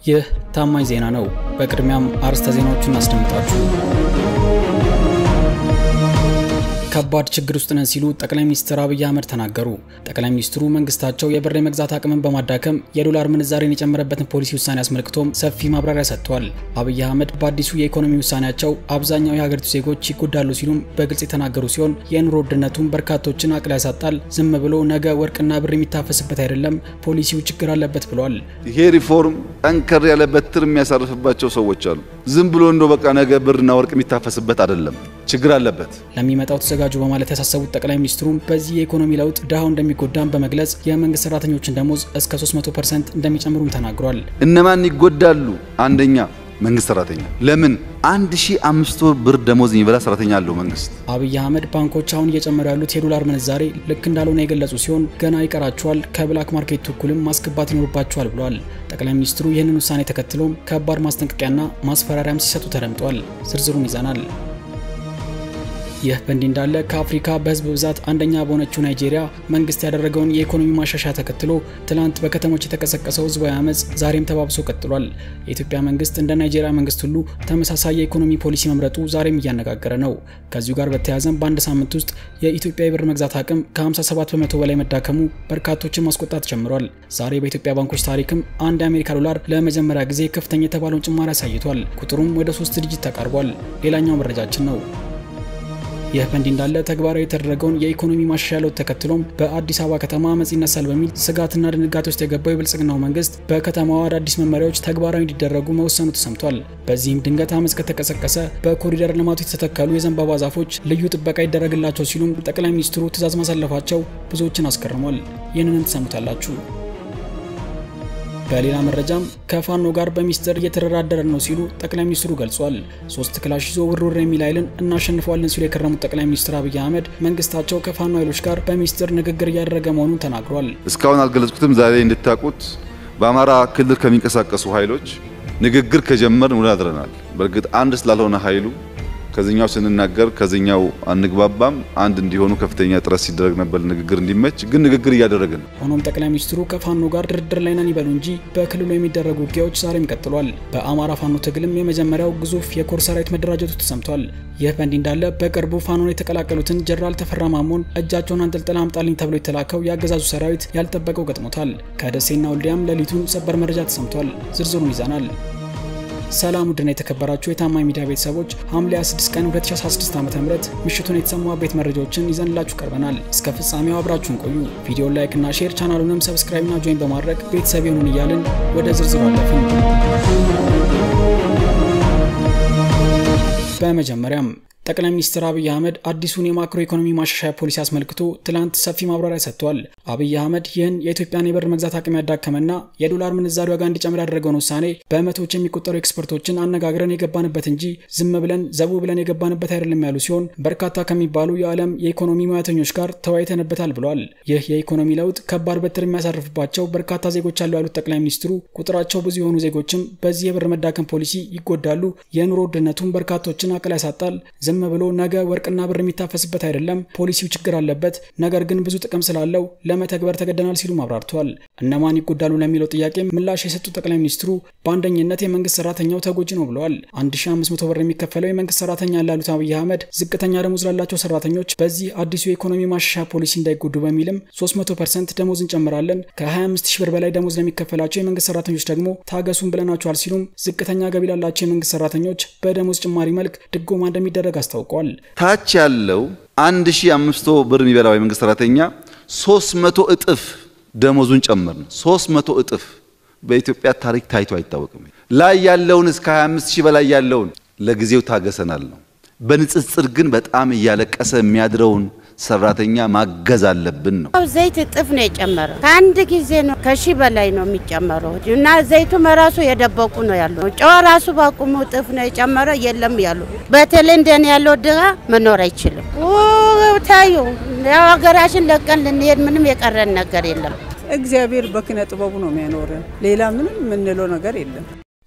ይህ ታማኝ ዜና ነው። በቅድሚያም አርዕስተ ዜናዎቹን አስደምጣችሁ ከባድ ችግር ውስጥ ነን ሲሉ ጠቅላይ ሚኒስትር አብይ አህመድ ተናገሩ። ጠቅላይ ሚኒስትሩ መንግስታቸው የብር የመግዛት አቅምን በማዳከም የዶላር ምንዛሬን የጨመረበትን ፖሊሲ ውሳኔ አስመልክቶም ሰፊ ማብራሪያ ሰጥተዋል። አብይ አህመድ በአዲሱ የኢኮኖሚ ውሳኔያቸው አብዛኛው የሀገሪቱ ዜጎች ይጎዳሉ ሲሉም በግልጽ የተናገሩ ሲሆን የኑሮ ውድነቱን በርካቶችን አቅል ያሳጣል፣ ዝም ብሎ ነገ ወርቅና ብር የሚታፈስበት አይደለም፣ ፖሊሲው ችግር አለበት ብሏል። ይሄ ሪፎርም ጠንከር ያለ በትር የሚያሳርፍባቸው ሰዎች አሉ። ዝም ብሎ እንደ በቃ ነገ ብርና ወርቅ የሚታፈስበት አይደለም፣ ችግር አለበት። ለሚመጣው ተዘጋጁ በማለት ያሳሰቡት ጠቅላይ ሚኒስትሩም በዚህ የኢኮኖሚ ለውጥ ድሃው እንደሚጎዳም በመግለጽ የመንግስት ሰራተኞችን ደሞዝ እስከ 300 ፐርሰንት እንደሚጨምሩም ተናግሯል። እነማን ይጎዳሉ? አንደኛ መንግስት ሰራተኛ። ለምን 1500 ብር ደሞዝ የሚበላ ሰራተኛ አለው መንግስት። አብይ አህመድ ባንኮች አሁን እየጨመሩ ያሉት የዶላር ምንዛሬ ልክ እንዳልሆነ የገለጹ ሲሆን ገና ይቀራቸዋል፣ ከብላክ ማርኬቱ እኩልም ማስገባት ይኖርባቸዋል ብለዋል። ጠቅላይ ሚኒስትሩ ይህንን ውሳኔ ተከትሎም ከባድ ማስጠንቀቂያና ማስፈራሪያም ሲሰጡ ተደምጧል። ዝርዝሩን ይዘናል። ይህ በእንዲህ እንዳለ ከአፍሪካ በህዝብ ብዛት አንደኛ በሆነችው ናይጄሪያ መንግስት ያደረገውን የኢኮኖሚ ማሻሻያ ተከትሎ ትላንት በከተሞች የተቀሰቀሰው ህዝባዊ አመፅ ዛሬም ተባብሶ ቀጥሏል። የኢትዮጵያ መንግስት እንደ ናይጄሪያ መንግስት ሁሉ ተመሳሳይ የኢኮኖሚ ፖሊሲ መምረጡ ዛሬም እያነጋገረ ነው። ከዚሁ ጋር በተያያዘም በአንድ ሳምንት ውስጥ የኢትዮጵያ የብር መግዛት አቅም ከ57 በመቶ በላይ መዳከሙ በርካቶችን ማስቆጣት ጀምሯል። ዛሬ በኢትዮጵያ ባንኮች ታሪክም አንድ የአሜሪካ ዶላር ለመጀመሪያ ጊዜ ከፍተኛ የተባለውን ጭማሪ አሳይቷል። ቁጥሩም ወደ ሶስት ዲጂት ተቃርቧል። ሌላኛው መረጃችን ነው። ይህ በእንዲህ እንዳለ ተግባራዊ የተደረገውን የኢኮኖሚ ማሻሻያ ለውጥ ተከትሎም በአዲስ አበባ ከተማ አመፅ ይነሳል በሚል ስጋትና ድንጋጤ ውስጥ የገባው የብልጽግናው መንግስት በከተማዋ አዳዲስ መመሪያዎች ተግባራዊ እንዲደረጉ መወሰኑ ተሰምቷል። በዚህም ድንገት አመፅ ከተቀሰቀሰ በኮሪደር ልማቱ የተተከሉ የዘንባባ ዛፎች ልዩ ጥበቃ ይደረግላቸው ሲሉም ጠቅላይ ሚኒስትሩ ትዕዛዝ ማሳለፋቸው ብዙዎችን አስገርሟል። ይህንንም ትሰሙታላችሁ። በሌላ መረጃም ከፋኖ ጋር በሚስጥር እየተደራደረን ነው ሲሉ ጠቅላይ ሚኒስትሩ ገልጿል። ሶስት ክላሽ ይዞ ውርውር የሚል ኃይልን እናሸንፈዋለን ሲሉ የከረሙት ጠቅላይ ሚኒስትር አብይ አህመድ መንግስታቸው ከፋኖ ኃይሎች ጋር በሚስጥር ንግግር እያደረገ መሆኑን ተናግሯል። እስካሁን አልገለጽኩትም። ዛሬ እንድታውቁት በአማራ ክልል ከሚንቀሳቀሱ ኃይሎች ንግግር ከጀመርን ውለን አድረናል። በእርግጥ አንድ ስላልሆነ ኃይሉ ከዚኛው ስንናገር ከዚኛው አንግባባም። አንድ እንዲሆኑ ከፍተኛ ጥረት ሲደረግ ነበር ንግግር እንዲመች፣ ግን ንግግር እያደረግን ነው። ሆኖም ጠቅላይ ሚኒስትሩ ከፋኖ ጋር ድርድር ላይ ነን ይበሉ እንጂ በክልሉ የሚደረጉ ውጊያዎች ዛሬም ቀጥሏል። በአማራ ፋኖ ትግልም የመጀመሪያው ግዙፍ የኮር ሰራዊት መደራጀቱ ተሰምቷል። ይህ በእንዲህ እንዳለ በቅርቡ ፋኖን የተቀላቀሉትን ጀነራል ተፈራ ማሞን እጃቸውን አንጠልጥላ አምጣልኝ ተብሎ የተላከው የአገዛዙ ሰራዊት ያልጠበቀው ገጥሞታል። ከደሴና ወልዲያም ሌሊቱን ሰበር መረጃ ተሰምቷል። ዝርዝሩን ይዘናል። ሰላም ውድና የተከበራችሁ የታማኝ ሚዲያ ቤተሰቦች ሐምሌ 26 ቀን 2016 ዓ.ም ምሽቱን የተሰሙ አበይት መረጃዎችን ይዘንላችሁ ቀርበናል። እስከ ፍጻሜው አብራችሁን ቆዩ። ቪዲዮን ላይክ እና ሼር፣ ቻናሉንም ሰብስክራይብ እና ጆይን በማድረግ ቤተሰብ ይሁኑን እያልን ወደ ዝርዝሩ አለፍን። በመጀመሪያም ጠቅላይ ሚኒስትር አብይ አህመድ አዲሱን የማክሮ ኢኮኖሚ ማሻሻያ ፖሊሲ አስመልክቶ ትላንት ሰፊ ማብራሪያ ሰጥቷል። አብይ አህመድ ይህን የኢትዮጵያን የብር መግዛት አቅም ያዳከመና የዶላር ምንዛሪ ዋጋ እንዲጨምር ያደረገውን ውሳኔ በመቶዎች የሚቆጠሩ ኤክስፐርቶችን አነጋግረን የገባንበት እንጂ ዝም ብለን ዘቡ ብለን የገባንበት አይደለም ያሉ ሲሆን በርካታ ከሚባሉ የዓለም የኢኮኖሚ ሙያተኞች ጋር ተወያይተንበታል ብሏል። ይህ የኢኮኖሚ ለውጥ ከባድ በትር የሚያሳርፍባቸው በርካታ ዜጎች አሉ ያሉት ጠቅላይ ሚኒስትሩ ቁጥራቸው ብዙ የሆኑ ዜጎችም በዚህ የብር መዳከም ፖሊሲ ይጎዳሉ፣ የኑሮ ውድነቱን በርካቶችን አቅል ያሳጣል ዝም ብሎ ነገ ወርቅና ብር የሚታፈስበት አይደለም። ፖሊሲው ችግር አለበት፣ ነገር ግን ብዙ ጥቅም ስላለው ለመተግበር ተገደናል ሲሉ አብራርተዋል። እነማን ይጎዳሉ ለሚለው ጥያቄ ምላሽ የሰጡት ጠቅላይ ሚኒስትሩ በአንደኝነት የመንግስት ሰራተኛው ተጎጂ ነው ብለዋል። 1500 ብር የሚከፈለው የመንግስት ሰራተኛ ላሉት አብይ አህመድ ዝቅተኛ ደሞዝ ላላቸው ሰራተኞች በዚህ አዲሱ የኢኮኖሚ ማሻሻያ ፖሊሲ እንዳይጎዱ በሚልም 300 ፐርሰንት ደሞዝ እንጨምራለን፣ ከ25 ሺህ ብር በላይ ደሞዝ ለሚከፈላቸው የመንግስት ሰራተኞች ደግሞ ታገሱን ብለናቸዋል ሲሉም ዝቅተኛ ገቢ ላላቸው የመንግስት ሰራተኞች በደሞዝ ጭማሪ መልክ ድጎማ እንደሚደረግ አስታውቋል። ታች ያለው 1500 ብር የሚበላው የመንግስት ሰራተኛ 300 እጥፍ ደሞዙን ጨምር ነው። 300 እጥፍ በኢትዮጵያ ታሪክ ታይቶ አይታወቅም። ላይ ያለውን እስከ 25 ሺህ በላይ ያለውን ለጊዜው ታገሰናል ነው። በንጽጽር ግን በጣም እያለቀሰ የሚያድረውን ሰራተኛ ማገዝ አለብን ነው። ዘይት እጥፍ ነው የጨመረው። ከአንድ ጊዜ ነው ከሺህ በላይ ነው የሚጨመረው እና ዘይቱም ራሱ የደበቁ ነው ያለው። ጨው ራሱ በቁሙ እጥፍ ነው የጨመረው። የለም ያሉ በተለይ እንደኔ ያለው ድሃ መኖር አይችልም። ታዩ ያው ሀገራችን ለቀን ልንሄድ ምንም የቀረን ነገር የለም። እግዚአብሔር በኪነ ጥበቡ ነው የሚያኖረን። ሌላ ምንም የምንለው ነገር የለም።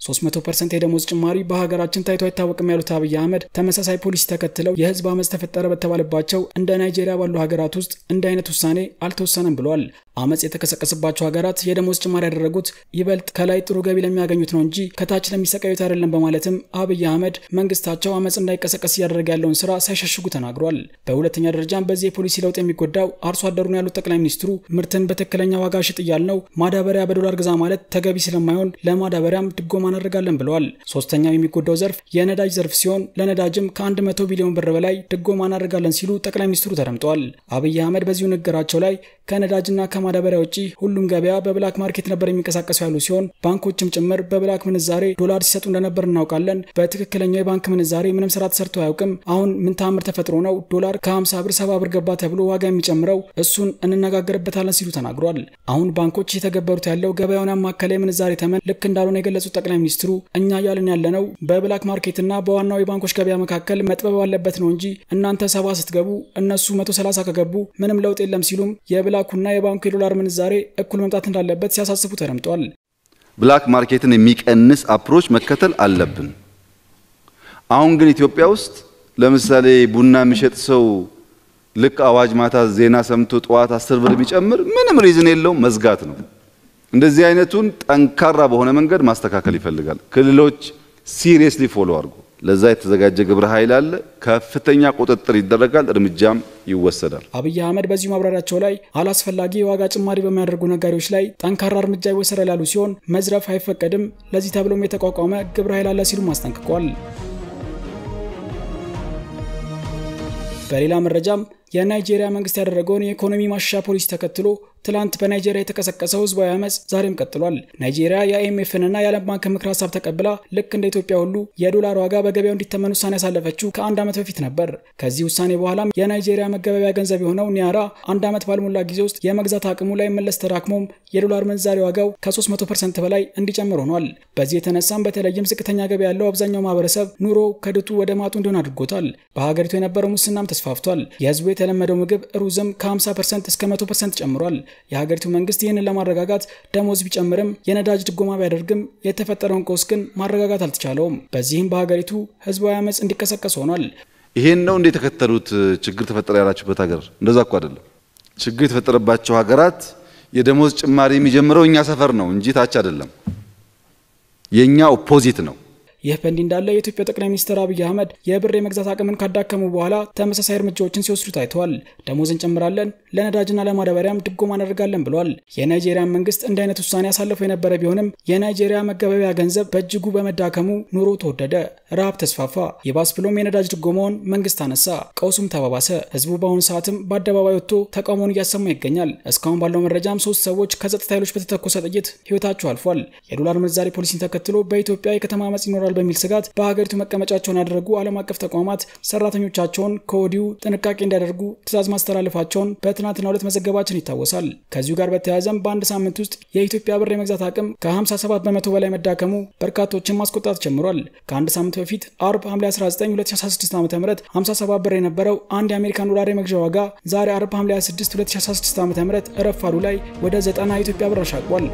300 ፐርሰንት የደሞዝ ጭማሪ በሀገራችን ታይቶ አይታወቅም ያሉት አብይ አህመድ ተመሳሳይ ፖሊሲ ተከትለው የህዝብ አመፅ ተፈጠረ በተባለባቸው እንደ ናይጄሪያ ባሉ ሀገራት ውስጥ እንዲህ አይነት ውሳኔ አልተወሰነም ብሏል። አመፅ የተቀሰቀሰባቸው ሀገራት የደሞዝ ጭማሪ ያደረጉት ይበልጥ ከላይ ጥሩ ገቢ ለሚያገኙት ነው እንጂ ከታች ለሚሰቃዩት አይደለም በማለትም አብይ አህመድ መንግስታቸው አመፅ እንዳይቀሰቀስ እያደረገ ያለውን ስራ ሳይሸሽጉ ተናግሯል። በሁለተኛ ደረጃም በዚህ የፖሊሲ ለውጥ የሚጎዳው አርሶ አደሩን ያሉት ጠቅላይ ሚኒስትሩ ምርትን በትክክለኛ ዋጋ ሽጥ እያልነው ማዳበሪያ በዶላር ግዛ ማለት ተገቢ ስለማይሆን ለማዳበሪያም ድጎማ እናደርጋለን ብለዋል። ሶስተኛው የሚጎዳው ዘርፍ የነዳጅ ዘርፍ ሲሆን ለነዳጅም ከ100 ቢሊዮን ብር በላይ ድጎማ እናደርጋለን ሲሉ ጠቅላይ ሚኒስትሩ ተደምጠዋል። አብይ አህመድ በዚሁ ንግግራቸው ላይ ከነዳጅና ከማዳበሪያ ውጪ ሁሉም ገበያ በብላክ ማርኬት ነበር የሚንቀሳቀሱ ያሉ ሲሆን ባንኮችም ጭምር በብላክ ምንዛሬ ዶላር ሲሰጡ እንደነበር እናውቃለን። በትክክለኛው የባንክ ምንዛሬ ምንም ስራ ተሰርቶ አያውቅም። አሁን ምን ታምር ተፈጥሮ ነው ዶላር ከ50 ብር 70 ብር ገባ ተብሎ ዋጋ የሚጨምረው? እሱን እንነጋገርበታለን ሲሉ ተናግሯል። አሁን ባንኮች እየተገበሩት ያለው ገበያውን ያማከለ የምንዛሬ ተመን ልክ እንዳልሆነ የገለጹት ጠቅላይ ሚኒስትሩ እኛ እያልን ያለነው በብላክ ማርኬትና በዋናው የባንኮች ገበያ መካከል መጥበብ አለበት ነው እንጂ እናንተ ሰባ ስትገቡ እነሱ 130 ከገቡ ምንም ለውጥ የለም ሲሉም የብላኩና የባንኩ የዶላር ምንዛሬ እኩል መምጣት እንዳለበት ሲያሳስቡ ተደምጧል። ብላክ ማርኬትን የሚቀንስ አፕሮች መከተል አለብን። አሁን ግን ኢትዮጵያ ውስጥ ለምሳሌ ቡና የሚሸጥ ሰው ልክ አዋጅ ማታ ዜና ሰምቶ ጠዋት አስር ብር ቢጨምር ምንም ሪዝን የለውም፣ መዝጋት ነው። እንደዚህ አይነቱን ጠንካራ በሆነ መንገድ ማስተካከል ይፈልጋል። ክልሎች ሲሪየስሊ ፎሎ አድርጎ ለዛ የተዘጋጀ ግብረ ኃይል አለ። ከፍተኛ ቁጥጥር ይደረጋል፣ እርምጃም ይወሰዳል። አብይ አህመድ በዚሁ ማብራሪያቸው ላይ አላስፈላጊ የዋጋ ጭማሪ በሚያደርጉ ነጋዴዎች ላይ ጠንካራ እርምጃ ይወሰዳል ያሉ ሲሆን መዝረፍ አይፈቀድም፣ ለዚህ ተብሎም የተቋቋመ ግብረ ኃይል አለ ሲሉም አስጠንቅቋል። በሌላ መረጃም የናይጄሪያ መንግስት ያደረገውን የኢኮኖሚ ማሻሻያ ፖሊሲ ተከትሎ ትላንት በናይጄሪያ የተቀሰቀሰው ህዝባዊ አመፅ ዛሬም ቀጥሏል። ናይጄሪያ የአይኤምኤፍንና የዓለም ባንክ ምክር ሀሳብ ተቀብላ ልክ እንደ ኢትዮጵያ ሁሉ የዶላር ዋጋ በገበያው እንዲተመን ውሳኔ ያሳለፈችው ከአንድ ዓመት በፊት ነበር። ከዚህ ውሳኔ በኋላም የናይጄሪያ መገበያያ ገንዘብ የሆነው ኒያራ አንድ ዓመት ባልሞላ ጊዜ ውስጥ የመግዛት አቅሙ ላይ መለስ ተዳክሞም የዶላር ምንዛሬ ዋጋው ከ300 ፐርሰንት በላይ እንዲጨምር ሆኗል። በዚህ የተነሳም በተለይም ዝቅተኛ ገቢ ያለው አብዛኛው ማህበረሰብ ኑሮ ከድጡ ወደ ማጡ እንዲሆን አድርጎታል። በሀገሪቱ የነበረው ሙስናም ተስፋፍቷል። የህዝቡ የተለመደው ምግብ ሩዝም ከ50 ፐርሰንት እስከ 100 ፐርሰንት ጨምሯል። የሀገሪቱ መንግስት ይህንን ለማረጋጋት ደሞዝ ቢጨምርም የነዳጅ ድጎማ ቢያደርግም የተፈጠረውን ቀውስ ግን ማረጋጋት አልተቻለውም። በዚህም በሀገሪቱ ህዝባዊ አመፅ እንዲቀሰቀስ ሆኗል። ይሄን ነው እንደ የተከተሉት ችግር ተፈጠረ ያላችሁበት ሀገር እንደዛ እኮ አይደለም። ችግር የተፈጠረባቸው ሀገራት የደሞዝ ጭማሪ የሚጀምረው እኛ ሰፈር ነው እንጂ ታች አይደለም። የኛ ኦፖዚት ነው። ይህ በእንዲህ እንዳለ የኢትዮጵያ ጠቅላይ ሚኒስትር አብይ አህመድ የብር የመግዛት አቅምን ካዳከሙ በኋላ ተመሳሳይ እርምጃዎችን ሲወስዱ ታይተዋል። ደሞዝ እንጨምራለን፣ ለነዳጅና ለማዳበሪያም ድጎማ እናደርጋለን ብሏል። የናይጄሪያ መንግስት እንዲህ አይነት ውሳኔ ያሳለፈው የነበረ ቢሆንም የናይጄሪያ መገበያያ ገንዘብ በእጅጉ በመዳከሙ ኑሮ ተወደደ፣ ረሃብ ተስፋፋ። የባስ ብሎም የነዳጅ ድጎማውን መንግስት አነሳ፣ ቀውሱም ተባባሰ። ህዝቡ በአሁኑ ሰዓትም በአደባባይ ወጥቶ ተቃውሞውን እያሰማ ይገኛል። እስካሁን ባለው መረጃም ሶስት ሰዎች ከጸጥታ ኃይሎች በተተኮሰ ጥይት ህይወታቸው አልፏል። የዶላር ምንዛሬ ፖሊሲን ተከትሎ በኢትዮጵያ የከተማ አመፅ ይኖራል በሚል ስጋት በሀገሪቱ መቀመጫቸውን ያደረጉ ዓለም አቀፍ ተቋማት ሰራተኞቻቸውን ከወዲሁ ጥንቃቄ እንዲያደርጉ ትዕዛዝ ማስተላለፋቸውን በትናንትናው ዕለት መዘገባችን ይታወሳል። ከዚሁ ጋር በተያያዘም በአንድ ሳምንት ውስጥ የኢትዮጵያ ብር የመግዛት አቅም ከ57 በመቶ በላይ መዳከሙ በርካቶችን ማስቆጣት ጀምሯል። ከአንድ ሳምንት በፊት አርብ ሐምሌ 19 2016 ዓ ም 57 ብር የነበረው አንድ የአሜሪካን ዶላር የመግዣ ዋጋ ዛሬ አርብ ሐምሌ 26 2016 ዓ ም ረፋዱ ላይ ወደ 90 የኢትዮጵያ ብር አሻቅቧል።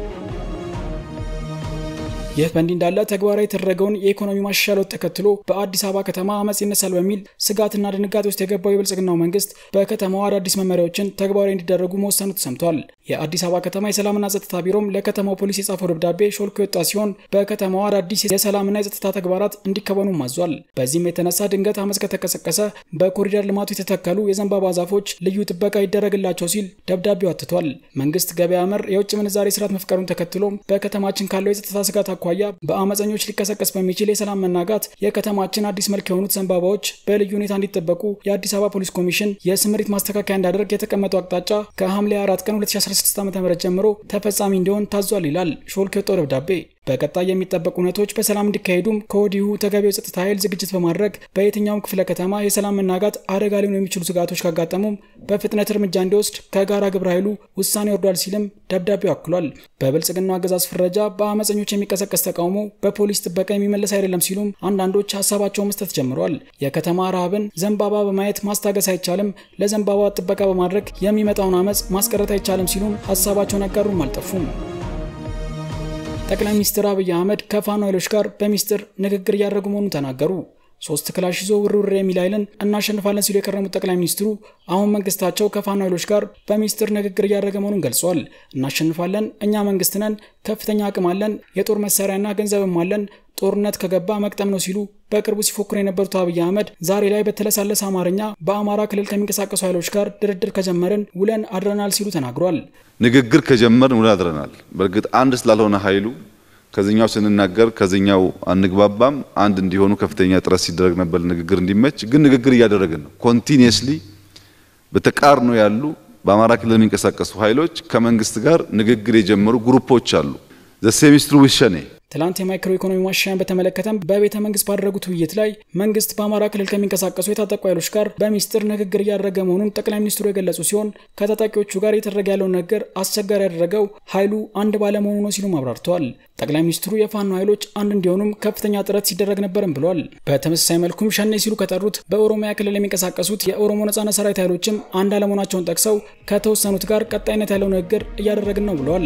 ይህ በእንዲህ እንዳለ ተግባራዊ የተደረገውን የኢኮኖሚ ማሻሻል ለውጥ ተከትሎ በአዲስ አበባ ከተማ አመፅ ይነሳል በሚል ስጋትና ድንጋጤ ውስጥ የገባው የብልጽግናው መንግስት በከተማዋ አዳዲስ መመሪያዎችን ተግባራዊ እንዲደረጉ መወሰኑ ተሰምቷል። የአዲስ አበባ ከተማ የሰላምና ጸጥታ ቢሮም ለከተማው ፖሊስ የጻፈው ደብዳቤ ሾልኮ የወጣ ሲሆን በከተማዋ አዳዲስ የሰላምና የጸጥታ ተግባራት እንዲከወኑም አዟል። በዚህም የተነሳ ድንገት አመፅ ከተቀሰቀሰ በኮሪደር ልማቱ የተተከሉ የዘንባባ ዛፎች ልዩ ጥበቃ ይደረግላቸው ሲል ደብዳቤው አትቷል። መንግስት ገበያ መር የውጭ ምንዛሬ ስርዓት መፍቀሩን ተከትሎም በከተማችን ካለው የጸጥታ ስጋት አኳያ በአመፀኞች ሊቀሰቀስ በሚችል የሰላም መናጋት የከተማችን አዲስ መልክ የሆኑት ዘንባባዎች በልዩ ሁኔታ እንዲጠበቁ የአዲስ አበባ ፖሊስ ኮሚሽን የስምሪት ማስተካከያ እንዲያደርግ የተቀመጠው አቅጣጫ ከሐምሌ 4 ቀን 2016 ዓ ም ጀምሮ ተፈጻሚ እንዲሆን ታዟል ይላል ሾልክ የወጣው ደብዳቤ። በቀጣይ የሚጠበቁ እውነቶች በሰላም እንዲካሄዱም ከወዲሁ ተገቢው የጸጥታ ኃይል ዝግጅት በማድረግ በየትኛውም ክፍለ ከተማ የሰላም መናጋት አደጋ ሊሆኑ የሚችሉ ስጋቶች ካጋጠሙም በፍጥነት እርምጃ እንዲወስድ ከጋራ ግብረ ኃይሉ ውሳኔ ወርዷል ሲልም ደብዳቤው አክሏል። በብልጽግናው አገዛዝ ፍረጃ በአመፀኞች የሚቀሰቀስ ተቃውሞ በፖሊስ ጥበቃ የሚመለስ አይደለም ሲሉም አንዳንዶች ሀሳባቸውን መስጠት ጀምረዋል። የከተማ ረሃብን ዘንባባ በማየት ማስታገስ አይቻልም፣ ለዘንባባ ጥበቃ በማድረግ የሚመጣውን አመፅ ማስቀረት አይቻልም ሲሉም ሀሳባቸውን ያጋሩም አልጠፉም። ጠቅላይ ሚኒስትር አብይ አህመድ ከፋኖ ኃይሎች ጋር በሚስጥር ንግግር እያደረጉ መሆኑን ተናገሩ። ሶስት ክላሽ ይዞ ውርውር የሚል ኃይልን እናሸንፋለን ሲሉ የከረሙት ጠቅላይ ሚኒስትሩ አሁን መንግስታቸው ከፋኖ ኃይሎች ጋር በሚስጥር ንግግር እያደረገ መሆኑን ገልጿል። እናሸንፋለን፣ እኛ መንግስት ነን፣ ከፍተኛ አቅም አለን፣ የጦር መሳሪያና ገንዘብም አለን፣ ጦርነት ከገባ መቅጠም ነው ሲሉ በቅርቡ ሲፎክሩ የነበሩት አብይ አህመድ ዛሬ ላይ በተለሳለሰ አማርኛ በአማራ ክልል ከሚንቀሳቀሱ ኃይሎች ጋር ድርድር ከጀመርን ውለን አድረናል ሲሉ ተናግሯል። ንግግር ከጀመርን ውለን አድረናል። በእርግጥ አንድ ስላልሆነ ኃይሉ ከዚኛው ስንናገር ከዚኛው አንግባባም። አንድ እንዲሆኑ ከፍተኛ ጥረት ሲደረግ ነበር ንግግር እንዲመች። ግን ንግግር እያደረግን ነው። ኮንቲኒየስሊ በተቃርኖ ያሉ በአማራ ክልል የሚንቀሳቀሱ ኃይሎች ከመንግስት ጋር ንግግር የጀመሩ ግሩፖች አሉ። ዘሴሚስትሩ ውሸኔ ትላንት የማይክሮ ኢኮኖሚ ማሻሻያን በተመለከተም በቤተ መንግስት ባደረጉት ውይይት ላይ መንግስት በአማራ ክልል ከሚንቀሳቀሱ የታጠቁ ኃይሎች ጋር በሚስጥር ንግግር እያደረገ መሆኑን ጠቅላይ ሚኒስትሩ የገለጹ ሲሆን ከታጣቂዎቹ ጋር እየተደረገ ያለውን ነገር አስቸጋሪ ያደረገው ኃይሉ አንድ ባለመሆኑ ነው ሲሉም አብራርተዋል። ጠቅላይ ሚኒስትሩ የፋኖ ኃይሎች አንድ እንዲሆኑም ከፍተኛ ጥረት ሲደረግ ነበርም ብሏል። በተመሳሳይ መልኩም ሸኔ ሲሉ ከጠሩት በኦሮሚያ ክልል የሚንቀሳቀሱት የኦሮሞ ነጻነት ሰራዊት ኃይሎችም አንድ አለመሆናቸውን ጠቅሰው ከተወሰኑት ጋር ቀጣይነት ያለው ንግግር እያደረግን ነው ብለዋል።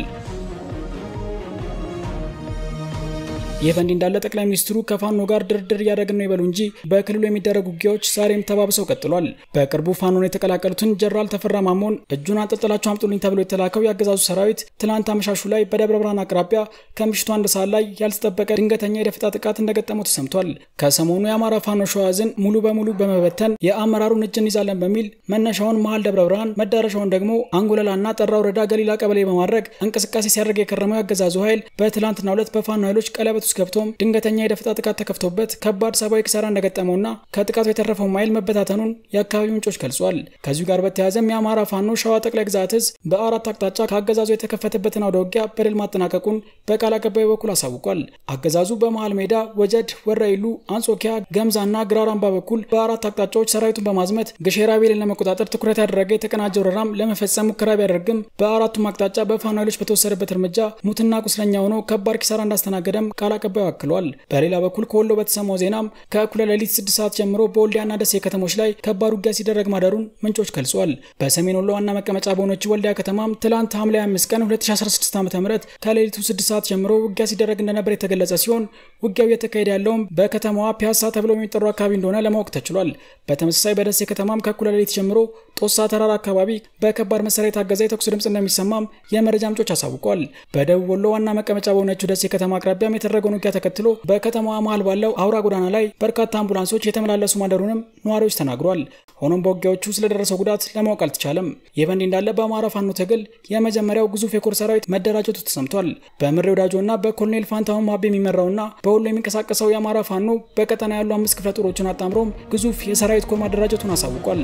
ይህ በእንዲህ እንዳለ ጠቅላይ ሚኒስትሩ ከፋኖ ጋር ድርድር እያደረግን ነው ይበሉ እንጂ በክልሉ የሚደረጉ ውጊያዎች ዛሬም ተባብሰው ቀጥሏል። በቅርቡ ፋኖን የተቀላቀሉትን ጀነራል ተፈራ ማሞን እጁን አንጠልጥላችሁ አምጡልኝ ተብሎ የተላከው የአገዛዙ ሰራዊት ትናንት አመሻሹ ላይ በደብረ ብርሃን አቅራቢያ ከምሽቱ አንድ ሰዓት ላይ ያልተጠበቀ ድንገተኛ የደፈጣ ጥቃት እንደገጠመው ተሰምቷል። ከሰሞኑ የአማራ ፋኖ ሸዋዝን ሙሉ በሙሉ በመበተን የአመራሩን እጅ እንይዛለን በሚል መነሻውን መሀል ደብረ ብርሃን መዳረሻውን ደግሞ አንጎለላና ጠራ ወረዳ ገሊላ ቀበሌ በማድረግ እንቅስቃሴ ሲያደርግ የከረመው የአገዛዙ ኃይል በትላንትናው ዕለት በፋኖ ኃይሎች ቀለበት ውስጥ ገብቶም ድንገተኛ የደፈጣ ጥቃት ተከፍቶበት ከባድ ሰብአዊ ኪሳራ እንደገጠመውና ከጥቃቱ የተረፈው ኃይል መበታተኑን የአካባቢው ምንጮች ገልጿል። ከዚሁ ጋር በተያያዘም የአማራ ፋኖ ሸዋ ጠቅላይ ግዛት እዝ በአራት አቅጣጫ ከአገዛዙ የተከፈተበትን አውደ ውጊያ በድል ማጠናቀቁን በቃል አቀባዩ በኩል አሳውቋል። አገዛዙ በመሃል ሜዳ፣ ወጀድ፣ ወራይሉ፣ አንጾኪያ፣ ገምዛና ግራራምባ በኩል በአራት አቅጣጫዎች ሰራዊቱን በማዝመት ግሼራ ቤልን ለመቆጣጠር ትኩረት ያደረገ የተቀናጀ ወረራም ለመፈጸም ሙከራ ቢያደርግም በአራቱም አቅጣጫ በፋኖ ኃይሎች በተወሰደበት እርምጃ ሙትና ቁስለኛ ሆኖ ከባድ ኪሳራ እንዳስተናገደም ቃል አቀባዩ አክሏል። በሌላ በኩል ከወሎ በተሰማው ዜናም ከእኩለ ሌሊት ስድስት ሰዓት ጀምሮ በወልዲያና ደሴ ከተሞች ላይ ከባድ ውጊያ ሲደረግ ማደሩን ምንጮች ገልጿል። በሰሜን ወሎ ዋና መቀመጫ በሆነችው ወልዲያ ከተማም ትላንት ሐምሌ 5 ቀን 2016 ዓ ም ከሌሊቱ 6 ሰዓት ጀምሮ ውጊያ ሲደረግ እንደነበር የተገለጸ ሲሆን ውጊያው እየተካሄደ ያለውም በከተማዋ ፒያሳ ተብሎ የሚጠሩ አካባቢ እንደሆነ ለማወቅ ተችሏል። በተመሳሳይ በደሴ ከተማም ከእኩለ ሌሊት ጀምሮ ጦሳ ተራራ አካባቢ በከባድ መሳሪያ የታገዘ የተኩስ ድምፅ እንደሚሰማም የመረጃ ምንጮች አሳውቋል። በደቡብ ወሎ ዋና መቀመጫ በሆነችው ደሴ ከተማ አቅራቢያም የተደረገውን ውጊያ ተከትሎ በከተማዋ መሃል ባለው አውራ ጎዳና ላይ በርካታ አምቡላንሶች የተመላለሱ ማደሩንም ነዋሪዎች ተናግሯል። ሆኖም በውጊያዎቹ ስለደረሰው ጉዳት ለማወቅ አልተቻለም። ይህ በእንዲህ እንዳለ በአማራ ፋኖ ትግል የመጀመሪያው ግዙፍ የኮር ሰራዊት መደራጀቱ ተሰምቷል። በምሬ ወዳጆና በኮሎኔል ፋንታሁን ማቤ የሚመራውና በወሎ የሚንቀሳቀሰው የአማራ ፋኖ በቀጠና ያሉ አምስት ክፍለ ጦሮችን አጣምሮም ግዙፍ የሰራዊት ኮር ማደራጀቱን አሳውቋል።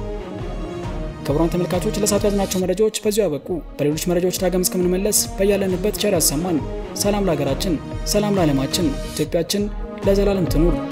ክቡራን ተመልካቾች ለሰዓቱ ያዝናቸው መረጃዎች በዚሁ ያበቁ። በሌሎች መረጃዎች ዳግም እስከምንመለስ በያለንበት ቸር ያሰማን። ሰላም ለሀገራችን፣ ሰላም ለዓለማችን። ኢትዮጵያችን ለዘላለም ትኑር።